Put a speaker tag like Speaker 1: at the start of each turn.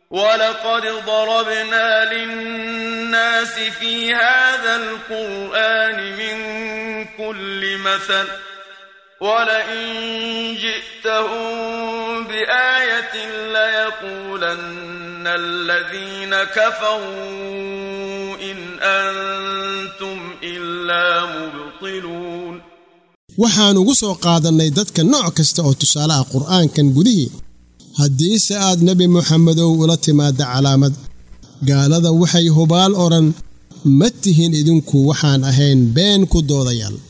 Speaker 1: ولقد ضربنا للناس في هذا القرآن من كل مثل ولئن جئتهم بآية ليقولن الذين كفروا إن أنتم إلا مبطلون
Speaker 2: waxaan ugu soo qaadannay dadka nooc kasta oo tusaalaha qur'aankan gudihii haddiise aad nebi moxamedow ula timaadda calaamad gaalada waxay hubaal odhan ma tihin idinku waxaan ahayn been ku doodayaal